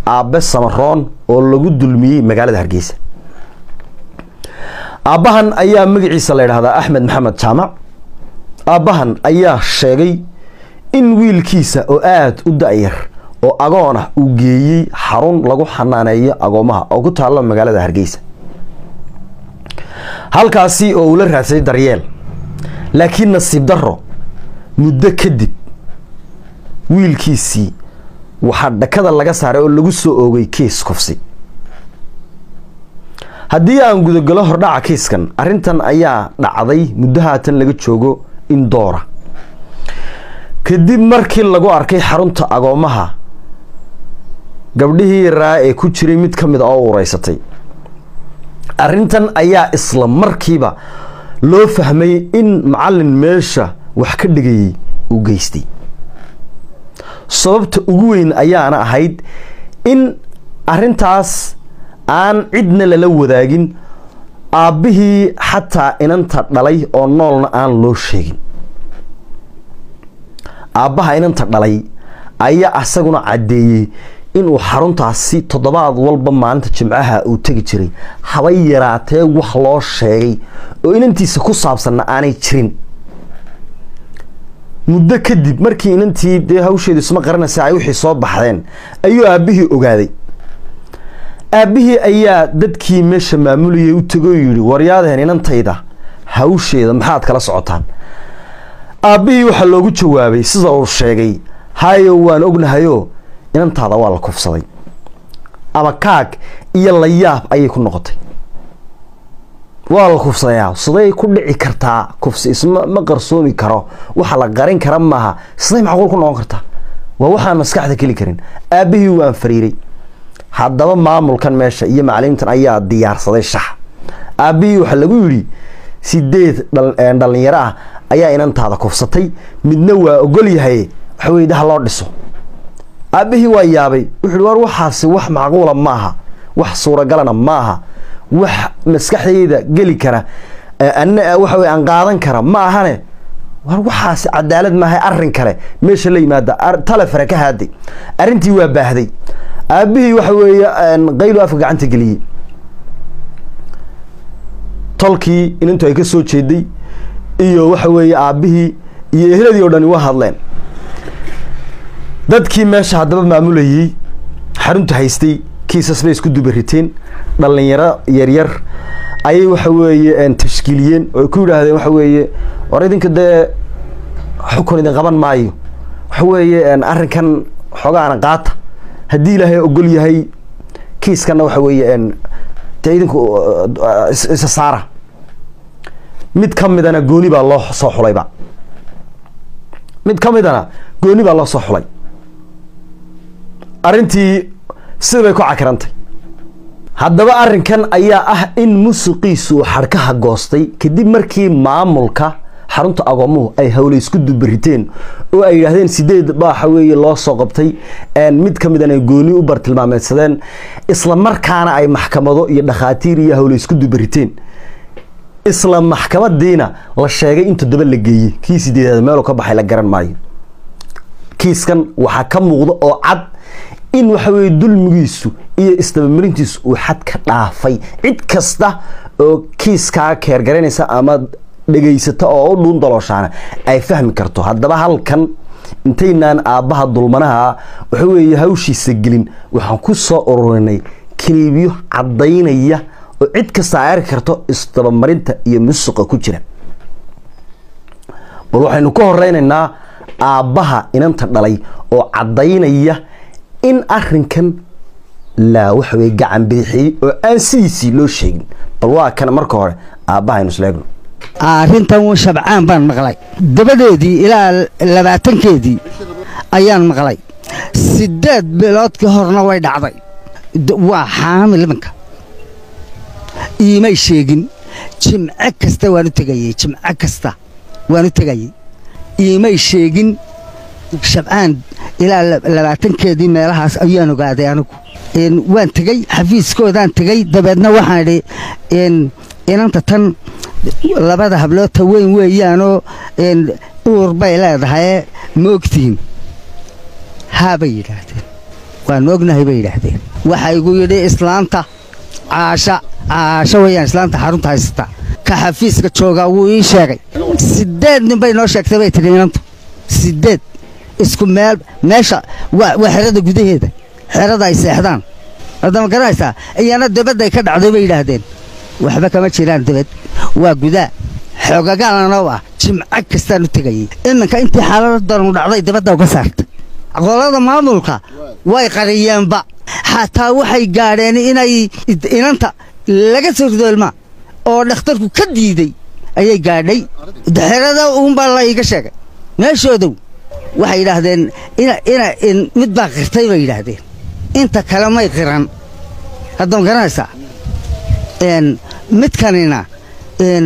aabbe samaroon oo lagu dulmiyey magaalada hargeysa aabbahan ayaa magaciisa la ydhahdaa axmed maxamed jaamac aabbahan ayaa sheegay in wiilkiisa oo aada u da-yar oo agoon ah uu geeyey xarun lagu xanaaneeyo agoomaha oo ku taalla magaalada hargeysa halkaasi oo uu la raadsaday daryeel laakiin nasiib darro muddo kadib wiilkiisii waxaa dhakada laga saaray oo lagu soo oogay kiis kufsi haddii aan gudagalo hordhaca kiiskan arrintan ayaa dhacday muddo haatan laga joogo in doora kadib markii lagu arkay xarunta agoomaha gabdhihii yaraa ee ku jiray mid ka mid a oo ureysatay arrintan ayaa isla markiiba loo fahmay in macallin meesha wax ka dhigayay uu geystay sababta ugu weyn ayaana ahayd in arrintaas aan cidna lala wadaagin aabbihii xataa inanta dhalay oo noolna aan loo sheegin aabbaha inanta dhalay ayaa asaguna caddeeyey inuu xaruntaasi toddobaad walba maalinta jimcaha uu tegi jiray habay yaraatee wax loo sheegay oo inantiisa ku saabsanna aanay jirin muddo kadib markii inantii dee hawsheedu isma qaranaysa ay wixii soo baxdeen ayuu aabbihii ogaaday aabbihii ayaa dadkii meesha maamulayay u tego yidhi waryaadeen inantayda hawsheeda maxaad kala socotaan aabbihii waxaa loogu jawaabay sida uu sheegay hayo waan ognahayo inantaada waa la kufsaday ama kaag iyo layaab ayay ku noqotay waa la kufsadayaa siday ku dhici kartaa kufsi isma ma qarsoomi karo waxa la qarin kara maaha siday macquul ku noqon kartaa waa waxaan maskaxda keli karin aabbihii waan fariiray haddaba maamulkan meesha iyo macalimiintan ayaa diyaarsaday shax aabbihii waxaa lagu yidhi sideed dhalinyaro ah ayaa inantaada kufsatay midna waa ogol yahay waxaweye daha loo dhiso aabbihii waa yaabay wuxuu war waxaasi wax macquula maaha wax suuragalana maaha wax maskaxdayda geli kara ana waxa wey aan qaadan kara ma ahane war waxaasi cadaalad maaha arrin kale meesha la yimaada talefare ka haaday arrintii waa baahday aabbihii waxa weeye qaylu afka gacanta geliyey tolkii inantu ay ka soo jeeday iyo waxa weeye aabbihii iyo ehladii o dhani waa hadleen dadkii meesha haddaba maamulayey xarunta haystay kiisas bay isku dubariteen dhalinyaro yaryar ayay waxa weeye tashkiiliyeen oo ku yidhaahdeen waxa weeye war idinka dee xukun idin qaban maayo waxa weeye arrinkan xoogaana qaata haddii ilaahay ogol yahay kiiskana waxa weeye dee idinku isa saara mid ka midana gooni baa loo soo xulayba mid ka midana gooni baa loo soo xulay arrintii sida bay ku cakirantay haddaba arrinkan ayaa ah in musuqiisu uu xadhkaha goostay kadib markii maamulka xarunta agoomuhu ay hawle isku dubariteen oo ay yidhaahdeen sideed baaxa weeye loo soo qabtay mid ka midan ay gooni u bartilmaameedsadeen isla markaana ay maxkamado iyo dhakhaatiir iyo hawle isku dubariteen isla maxkamadiina la sheegay in toddoba la geeyey kii sideedaad meeluu ka baxay la garan maayo kiiskan waxaa ka muuqda oo cad in waxa weye dulmigiisu iyo isdabamarintiisu uu xad ka dhaafay cid kasta oo kiiskaa keergaraynaysa ama dhegaysata oo u dhuun dalooshaana ay fahmi karto haddaba halkan intaynaan aabbaha dulmanaha waxa weeye hawshiisa gelin waxaan ku soo ururinay kiliibyo caddaynaya oo cid kasta ay arki karto isdabamarinta iyo musuqa ku jira bal waxaynu ka horeynaynaa aabbaha inanta dhalay oo caddaynaya in arrinkan laa waxa weye gacan bidixiyey oo aan sidiisii loo sheegin bal waa kana marka hore aabbaha aynu isleegno arrintan wuu shabcaan baan maqlay dabadeedii ilaa labaatankeedii ayaan maqlay sideed bilood ka horna way dhacday waa xaamil iminka iimay sheegin jimco kasta waan u tegayey jimco kasta waan u tegayey iimay sheegin shabcaan ilaa labaatankeedii meelahaas ayaan ogaaday anigu waan tegey xafiiskoodaan tegey dabeedna waxaan idhi inanta tan labada habloodta weyn weeyaanoo uur bay leedahay ma ogtihiin haabay yidhaahdeen waanu ognahay bay yidhaahdeen waxa igu yidhi islaanta caasha caasho weeyaan islaanta xarunta haysata ka xafiiska joogaa wuu ii sheegay sideed nin bay noo sheegtay bay tidhi inantu sideed isku meel meesha waa waa xerada gudaheeda xerada ay seexdaan haddama garanaysaa iyana dabadday ka dhacday bay yidhaahdeen waxba kama jiraan dabad waa gudaa xoogagaalana ah jimco kastaan u tegayay iminka intii xaaladanu dhacday dabadda uga saartay qolada maamulka way qariyeenba xataa waxay gaadheen inay inanta laga soo ridoolmaa oo dhakhtarku ka diiday ayay gaadhay xerada uunbaa la iiga sheegay meeshoodow waxay yidhaahdeen ina ina in mid baa qirtay bay yidhaahdeen inta kale may qiran haddama garanaysaa n midkanina n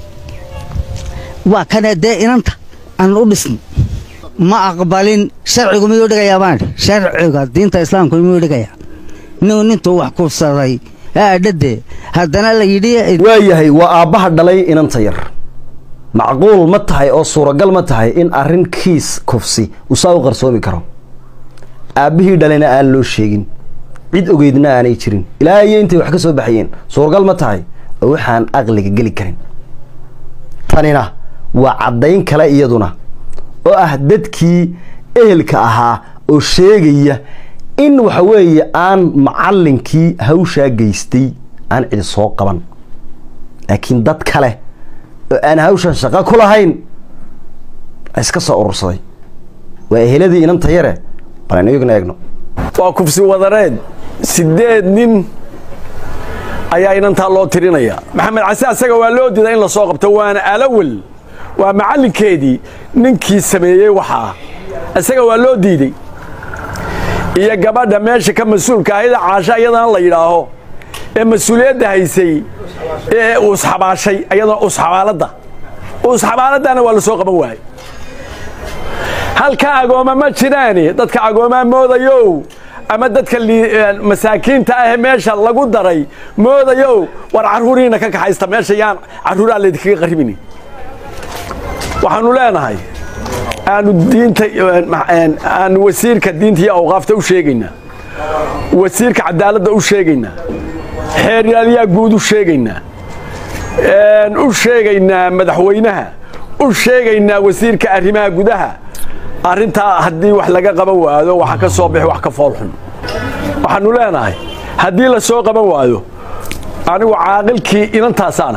waa kanee dee inanta aan u dhisno ma aqbalin sharcigu miyuu dhigayaa baan idhi sharciga diinta islaamku miyuu dhigayaa nin nintuu wax kuubsaday aadhadee haddana la yidhi waayahay waa aabbaha dhalay inanta yar macquul ma tahay oo suuragal ma tahay in arrin kiis kufsi uu saa u qarsoomi karo aabbihii dhalayna aan loo sheegin cid ogeydna aanay jirin ilaa iyo intay wax ka soo baxayeen suuragal ma tahay oo waxaan aqliga geli karin tanina waa caddayn kale iyaduna oo ah dadkii ehelka ahaa oo sheegaya in waxa weeye aan macallinkii hawshaa geystay aan cidi soo qaban laakiin dad kale oo aan hawshan shaqo ku lahayn iska soo urursaday waa eheladii inanta yare bal aynu iyaguna eegno waa kufsi wadareed sideed nin ayaa inantaa loo tirinaya maxamed case asaga waa loo diidaa in la soo qabto waana alawel waa macallinkeedii ninkii sameeyey waxaa isaga waa loo diidey iyo gabadha meesha ka mas-uulka ahayda caasha iyadana la yidhaaho ee mas-uuliyadda haysay ee uusxabaashay iyadana uusxabaaladda uusxabaaladdaana waa la soo qaban waayey halka agooma ma jiraani dadka agoomaa moodayow ama dadka masaakiinta ah meesha lagu daray moodayow war carruuriina ka kaxaysta meesha yaan carruuraa laydinkaga qaribini waxaanu leenahay aanu diinta aanu wasiirka diinta iyo awqaafta u sheegaynaa wasiirka cadaaladda u sheegaynaa xeeryaaliyaa guud u sheegaynaa u sheegaynaa madaxweynaha u sheegaynaa wasiirka arrimaha gudaha arrintaa haddii wax laga qaban waado waxa ka soo bixi wax ka foolxun waxaanu leenahay haddii la soo qaban waayo anigu caaqilkii inantaasaana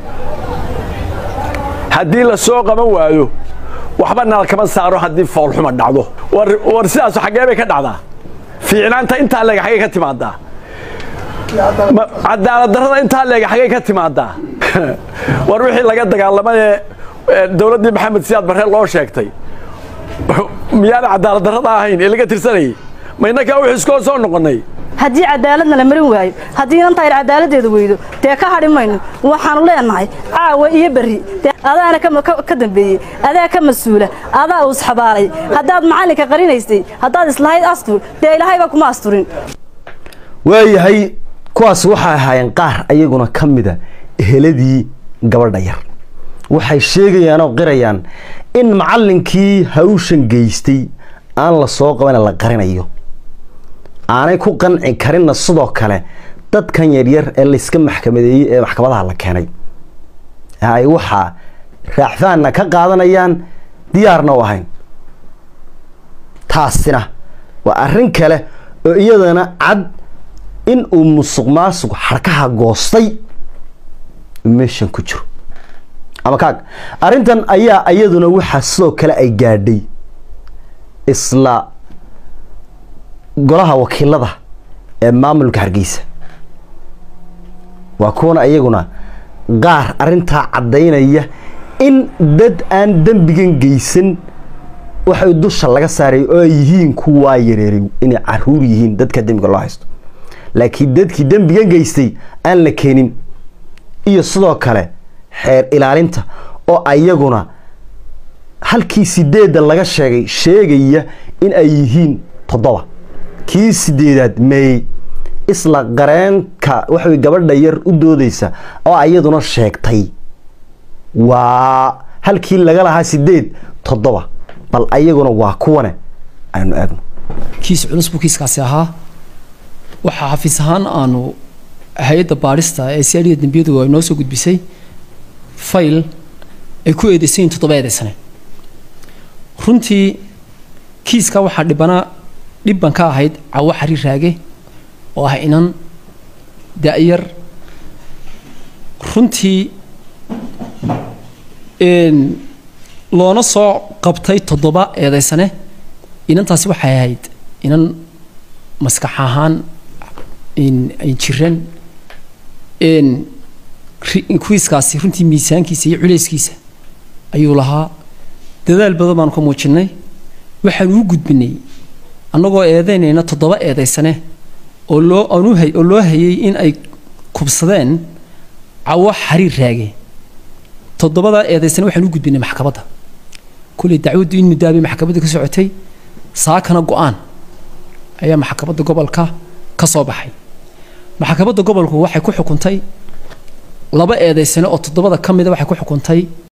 haddii la soo qaban waayo waxba nal kama saaro haddii foolxuma dhacdo war sidaasu xaggee bay ka dhacdaa fiicnaanta intaa leega xaggey ka timaadaa cadaaladdarrada intaa leega xaggey ka timaadaa war wixii laga dagaalamay ee dowladdii maxamed siyaad barre loo sheegtay miyaana cadaaladdarrada ahayn ee laga tirsanayay ma innakaa wix iskoo soo noqonnay haddii cadaaladna la marin waayo haddii inantaa yar cadaaladdeeda weydo dee ka hadhi mayno waxaanu leenahay caawa iyo berri adaana ka dambeeyey adaa ka mas-uula adaa uusxabaalay haddaad macallinka qarinaysay haddaad islahayd astur dee ilaahayba kuma asturin waayahay kuwaas waxay ahaayeen qaar ayaguna ka mida eheladii gabadha yar waxay sheegayaan oo qirayaan in macallinkii hawshan geystay aan la soo qabana la qarinayo aanay ku qanci karinna sidoo kale dadkan yaryar ee layska maxkamadeeyey ee maxkamadaha la keenay ay waxaa raacfaanna ka qaadanayaan diyaarna u ahayn taasina waa arrin kale oo iyadana cad in uu musuq maasuq xarkaha goostay meeshan ku jiro ama kaag arrintan ayaa iyaduna waxaa sidoo kale ay gaadhay isla golaha wakiilada ee maamulka hargeysa waa kuwana iyaguna qaar arrintaa caddaynaya in dad aan dembigan geysan waxay dusha laga saaray oo ay yihiin kuwaa yareeray inay caruur yihiin dadka dembiga loo haysto laakiin dadkii dembigan geystay aan la keenin iyo sidoo kale xeer ilaalinta oo ayaguna halkii sideedda laga sheegay sheegaya in ay yihiin toddoba kii sideedaad meeyey isla qareenka waxay gabadha yar u doodeysa oo ayaduna sheegtay waa halkii laga lahaa sideed toddoba bal ayaguna waa kuwane aynu eegno kiis culus buu kiiskaasi ahaa waxaa xafiis ahaan aanu hay-adda baadhista ee siyaadhida dembiyadu ay noo soo gudbisay fayl ay ku eedeysan yihin toddoba eedeysane runtii kiiska waxaa dhibana dhibban ka ahayd cawo xariir raage oo ah inan da-yar runtii loona soo qabtay toddoba eedeysane inantaasi waxay ahayd inan maskax ahaan jiran kuwiiskaasi runtii miisaankiisa iyo culeyskiisa ayuu lahaa dadaal badan baanu ka muujinnay waxaanu u gudbinay annagoo eedeynayna toddoba eedeysane oo loo aanu hay oo loo hayay in ay kubsadeen cawo xariir raage toddobadaa eedeysane waxaan u gudbinay maxkamadda kulley dacwaddu in muddaabay maxkamadda ka socotay saakana go-aan ayaa maxkamadda gobolka ka soo baxay maxkamadda gobolku waxay ku xukuntay laba eedeysane oo toddobada ka mida waxay ku xukuntay